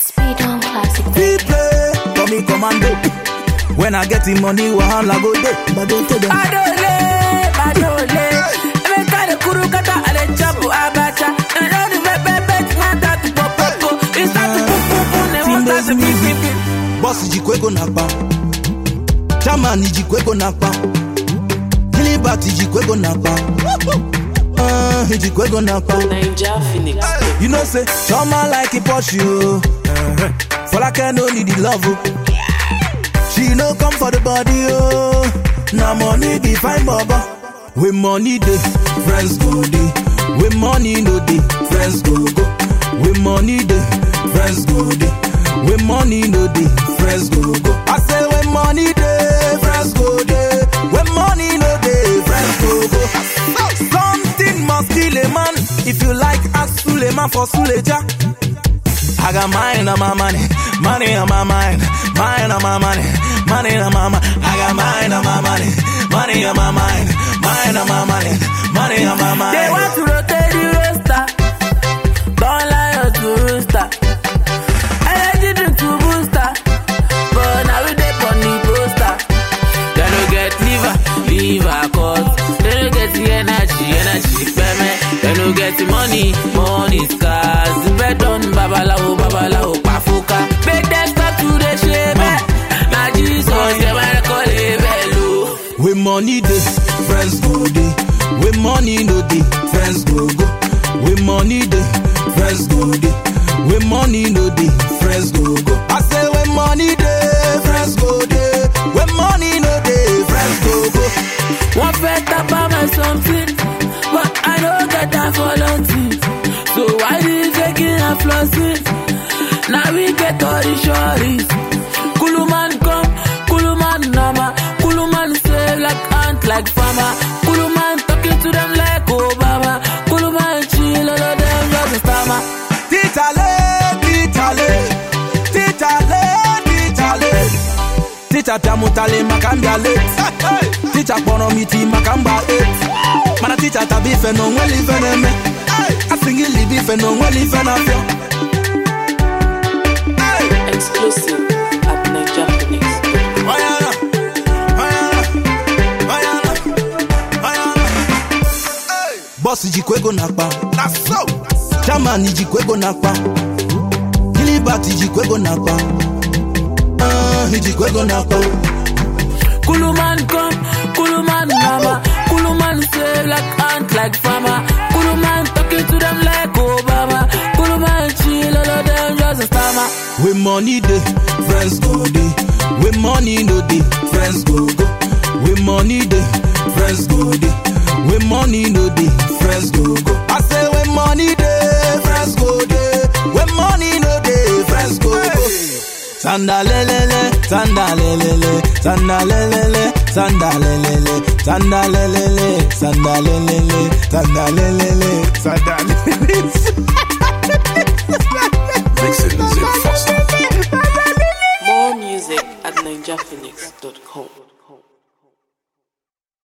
Speed on classic. We play, call me commando. When I get the money, wahala go day. But don't tell them. Badole, badole. Emeka de kuru kata ale chapu abacha. And all the red red red want that to pop pop pop. It start to pop pop pop. They want that to pip pip pip. Boss jikwego nakpa. Chairman jikwego nakpa. Gilbert jikwego nakpa. Uh, jikwego nakpa. Ninja Phoenix. You know say, Choma like a Porsche, oh. uh For like I no need the love, oh. She no come for the body, oh. Now money be fine, baba. With money dey, friends go dey. With money no dey, friends go go. With money dey, friends go dey. With money no dey, friends go go. I say when money dey, friends go dey. When money no dey, friends go go. Something must kill a man. If you like, ask Suleiman for Suleja. I got mine on my money, money on my mind, mine on my money, money on my mind. I got mine on my money, money on my mind, mine on my money, money on my mind. They want to rotate the roster. Don't lie us to rooster. Energy drink to booster. But now we dey on the poster. They no get liver, liver cause. They no get the energy, energy payment. They no get the money, money scars. The bed on babalawo, babalawo, pafuka. Make them stop to the shame. Now Jesus, they wanna call it bello. With money dey, friends go dey. With money no dey, friends go go. With money dey, friends go dey. With money no dey, friends go go. I say when money dey, friends go dey. When money no dey, friends go go. One fed up on my something, but I don't get time for nothing. So why you taking and flossing? Now we get all the shorties. Kuluman come, Kuluman nama, Kuluman save like ant like farmer. Kuluman talking to them like Obama. Kuluman chill, all of them just a stammer. Titale, titale, titale, titale. Teacher tamutale makambia late. Teacher pono miti makamba eight. Mana teacher tabi fe no nweli fe neme. Asingi libi fe no nweli fe na fio. Exclusive at Ninja Phoenix. Oyana, oyana, oyana, oyana. Boss jikwego nakpa. Na so. Chairman jikwego nakpa. Gilbert jikwego nakpa. Uh, jikwego nakpa. Kuluman come, Kuluman nama, Kuluman save like ant like farmer. Kuluman talking to them like Obama. Kuluman chill, all of them just a stammer. With money dey, friends go dey. With money no dey, friends go go. With money dey, friends go dey. With money no dey, friends go go. I say when money dey, friends go dey. When money no dey, friends go go. Sandalelele, sandalelele, sandalelele, sandalelele, sandalelele, sandalelele, sandalelele, sandalelele.